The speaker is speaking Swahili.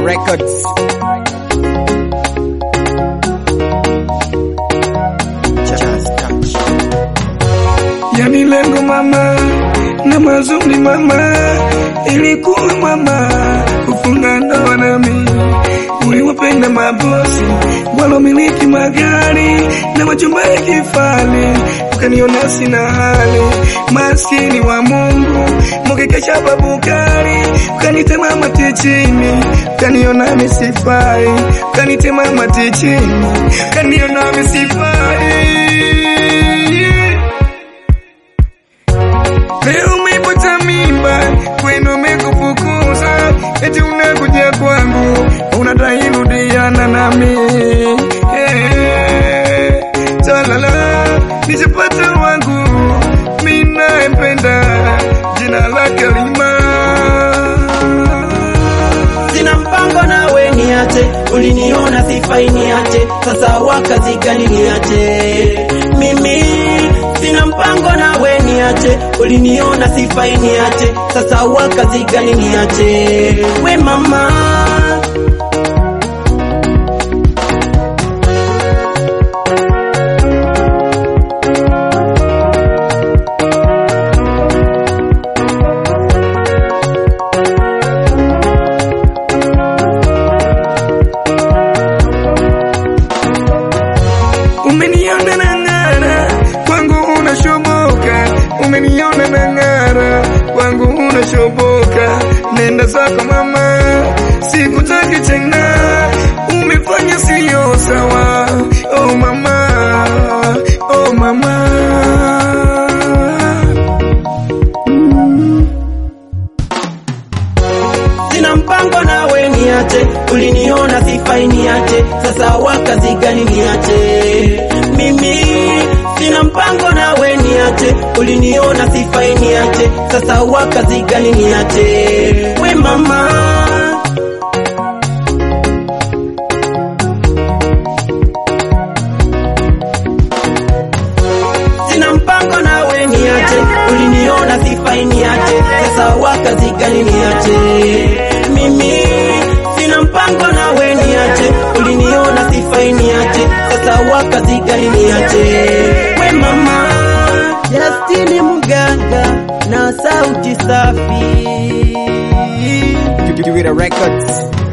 Records. Just touch. Yani lengo mama na mazuri mama, ilikuwa mama kufunga ndoa nami. Uliwapenda mabosi walomiliki magari na majumba ya kifahari, ukaniona sina hali, maskini wa Mungu, mukikesha babukari, ukanitema mati chini, ukaniona misifai, ukanitema mati chini, ukaniona misifai Leo umepata mimba, kwenu umekufukuza, eti unakuja kwangu, unadai rudiana nami. Eh, talala, nishapata wangu, mimi nayempenda, jina lake Lima. Sina mpango nawe niache, uliniona sifai niache, sasa wakazi gani niache? Mimi sina mpango nawe niache, uliniona sifai niache, sasa wakazi gani niache? We mama Umeniona na ng'ara, kwangu unashoboka. Umeniona na ng'ara, kwangu unashoboka. Nenda zako mama, sikutaki tena. Umefanya siyo sawa. Oh mama, oh mama. Sina mpango nawe niache, uliniona sifai niache, sasa wakazi gani niache? Mimi sina mpango nawe niache, uliniona sifai niache, sasa wakazi gani niache? We mama Sina mpango nawe niache, uliniona sifai niache, sasa wakazi gani niache? Mimi sina mpango nawe niache, uliniona sifai niache, sasa wakazi gani niache? We mama Justini Mganga na sauti safi Give it a records.